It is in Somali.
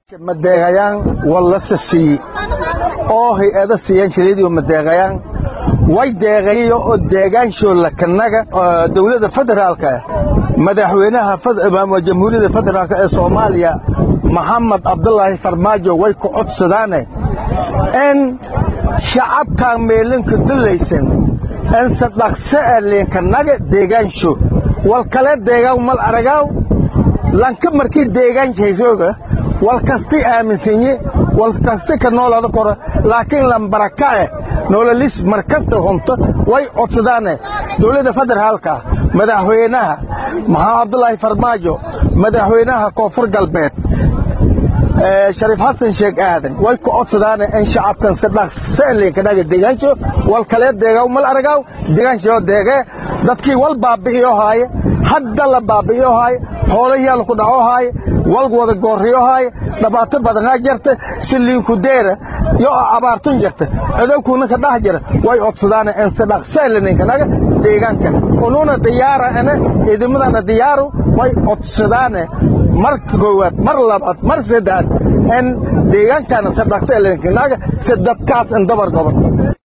madeeqayaan wallasa siiye oo hay-ada siiyaan shiradiioo madeeqayaan way deeqayo oo deegaanshoodla kanaga dowladda federaalka madaxweynaha jamhuuriyadda federaalk ee soomaaliya maxamed cabdulaahi farmaajo way ku codsadaane in shacabkan meelinka dulaysan inse dhaqse e liinkanaga deegaansho wal kale deegaan mal aragaaw lanka markii deegaanshayrooga wal kasti aaminsanyi wal kasti ka noolada kora laakiin lambarakae nololis markasta hunto way codsadaane dowladda federaalka madaxweynaha maxamed cabdulaahi farmaajo madaxweynaha koonfur galbeed shariif xasan sheekh aadan way ku codsadaane in shacabkan si dhaqse liinkanaga deegaansho wal kalee deegaaw mal aragaaw deegaanshoo deegee dadkii wal baabi'iyo haaye hadda la baabi'iyo haaye hoolayaal ku dhaco haaye wal wada goorriyo haaye dhibaato badanaa jirta si liinku deera yo abaartun jirta codowkuuna ka dhax jira way codsadaane in si dhaqse liinkanaga deegaanka unuuna diyaara ene ciidamadana diyaaru way codsadaane mar koowaad mar labaad mar saddeaad in deegaankana si dhaqse liinkanaga si dadkaas in dabar goban